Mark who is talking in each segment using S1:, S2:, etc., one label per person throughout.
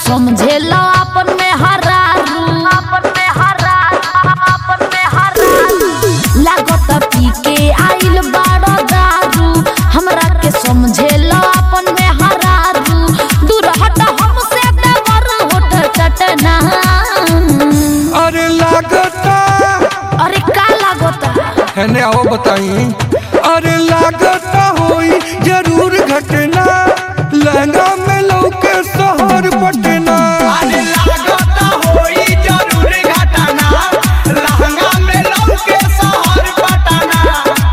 S1: समझेला अपन में हरारू अपन में हरारू अपन में हरारू लागत पी के आइल बाड़ा दारू हमरा के समझेला अपन में हरारू दूर हट हमसे देवर होठ चटना
S2: अरे लागता
S1: अरे का लागता
S2: है आओ बताई अरे लागता होई जरूर घटना लहंगा में लौके शहर पटना
S3: अरे लागता होई जरूर घटना लहंगा में लौके शहर पटना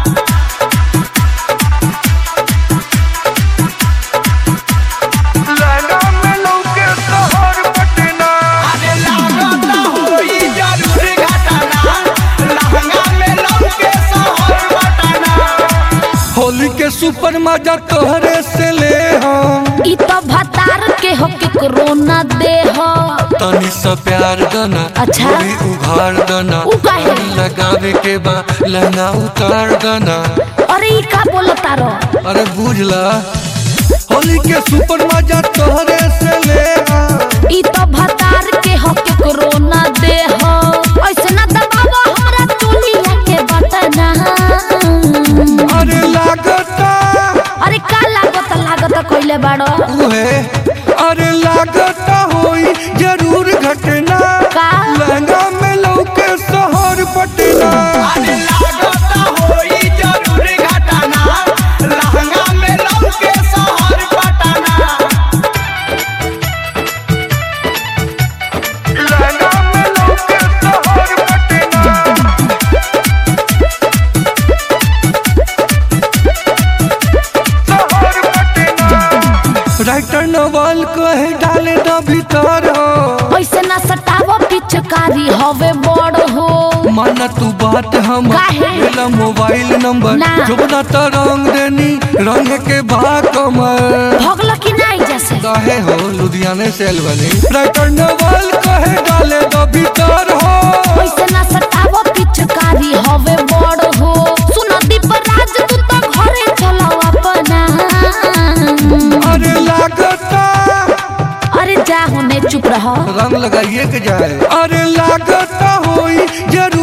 S2: लहंगा में लौके शहर पटना
S3: अरे लागता होई जरूर घटना लहंगा में लौके शहर पटना
S2: होली के सुपर मजा तोहरे से ले हम
S1: ई तो भतार के हो के कोरोना दे हो
S2: तनी सा प्यार दना
S1: अच्छा।
S2: गोरी उघार दना
S1: उ काहे?
S2: तनी लगावे के बा लहंगा उतार दना
S1: अरे ई का बोलता रो
S2: अरे बुझला होली के सुपर मजा तोहरे से ले हम
S1: ई तो भतार के हो के कोरोना दे हो ऐसे ना दबावा हमरा चोलिया के बटना
S2: अरे लागता
S1: अरे का लागत लागत कइले बाड़ो
S2: उहे अरे लागता होई जरूर घटना
S1: का
S2: लहंगा में लौके शहर पटना
S3: अरे लागता होई जरूर घटना लहंगा में लौके शहर पटना
S2: लहंगा में लौके शहर पटना शहर पटना राइटर नवल कहे डाले द भीतर हो
S1: ऐसे ना सटावो पिचकारी हवे बड़ हो
S2: माना तू बात हम
S1: काहे?
S2: मेरा मोबाइल नंबर
S1: ना।
S2: जोबना तो रंग देनी रंग के भाग कमर
S1: भगल की नहीं जैसे
S2: काहे हो लुधियाने से अलवनी राइटर नवल कहे डाले द भीतर हो
S1: ऐसे ना सटावो पिचकारी हवे बड़ हो सुन दीप राज तू तो घरे चलो अपना
S2: अरे लागता
S1: अरे जा होने चुप रहो
S2: रंग लगाइए के जाए अरे लागता होई जरूर